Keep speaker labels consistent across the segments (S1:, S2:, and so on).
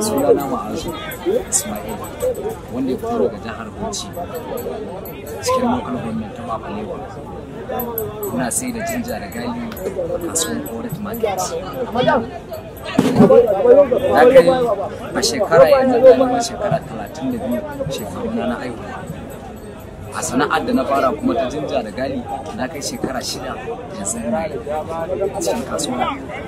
S1: suna na ma'azu ismail wanda ya fito daga jihar bauchi cikin local government ta mafalewa muna sai da jinja da gali a kasuwar koret market na kai a shekara yanzu ɗaliban shekara 32 shekaru na na aihuwa a sana'ar da na fara kuma ta jinja da gali na kai shekara shida yanzu na yi a cikin kasuwa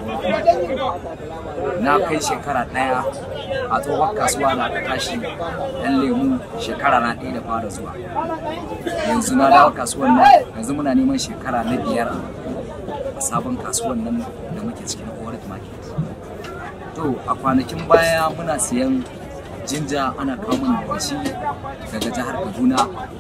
S1: na kai shekara ɗaya a tsohon kasuwa da aka tashi ɗan lemu shekara na ɗaya da fara zuwa yanzu na dawo kasuwan nan yanzu muna neman shekara na biyar a sabon kasuwan nan da muke cikin Orit Market to a kwanakin baya muna siyan jinja ana kamun daga shi daga jihar Kaduna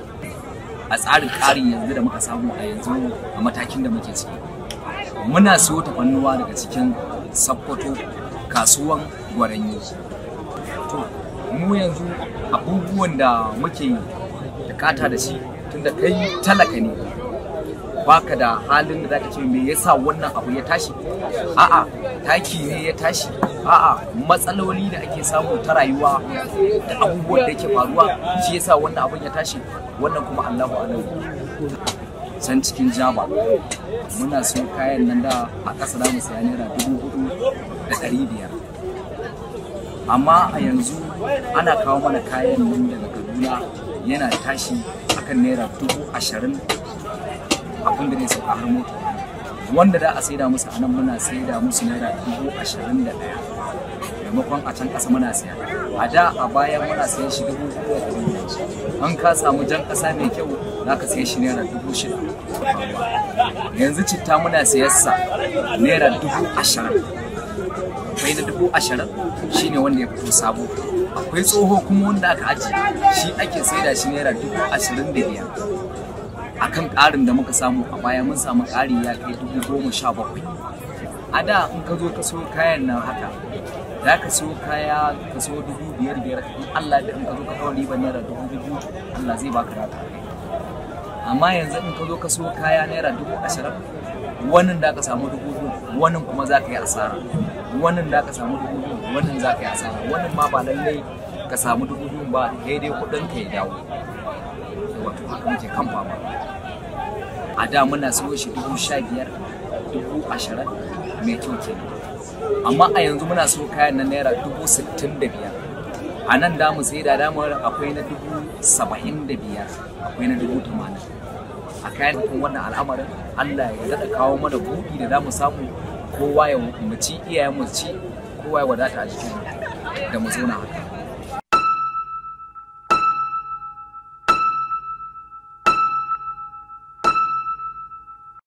S1: a tsarin ƙarin yanzu da muka samu a yanzu a matakin da muke ciki muna siyo tafannuwa daga cikin sakkwato kasuwan gwaranyi to mu yanzu abubuwan da muke bukata da shi tunda kai talaka ne baka da halin da zaka ce me yasa wannan abu ya tashi a'a taki ne ya tashi a'a matsaloli da ake samu ta rayuwa da abubuwan da yake faruwa shi yasa wannan abun ya tashi wannan kuma Allahu alam can cikin jaba muna so kayan nan da a ƙasa da mu saya naira dubu hudu da ɗari biyar amma a yanzu ana kawo mana kayan nan daga kaduna yana tashi akan naira dubu ashirin abin da zai sauka har mota wanda da a saida musu a nan muna saida musu naira dubu ashirin da ɗaya maimakon a can ƙasa muna siya a da a baya muna sayan shi dubu hudu da ɗari an ka samu jan ƙasa mai kyau za ka saye shi naira dubu shida yanzu citta muna sayarsa naira dubu ashirin akwai na dubu ashirin shine wanda ya fito sabo akwai tsoho kuma wanda aka aji shi ake saida shi naira dubu ashirin da biyar akan ƙarin da muka samu a baya mun samu ƙari ya kai dubu goma sha bakwai a da in ka zo ka so kayan nan haka za ka so kaya ka so dubu biyar biyar in Allah da in ka zo ka kawo ribar naira dubu biyu Allah zai baka rata amma yanzu in ka zo ka so kaya naira dubu ashirin wannan da ka samu dubu biyu wannan kuma za ka yi asara wannan da ka samu dubu biyu wannan za ka yi asara wannan ma ba lallai ka samu dubu biyu ba daidai kuɗin ka ya dawo wato haka muke kan fama a da muna siyo shi dubu sha biyar dubu ashirin mai kyau kenan amma a yanzu muna so kayan na naira dubu sittin da biyar a nan damu sai da damar akwai na dubu saba'in da biyar akwai na dubu tamanin a kayan kuma wannan al'amarin allah ya daɗa kawo mana buɗi da damu samu kowa ya mu ci iyayen mu ci kowa ya wadata a jikin da mu zauna haka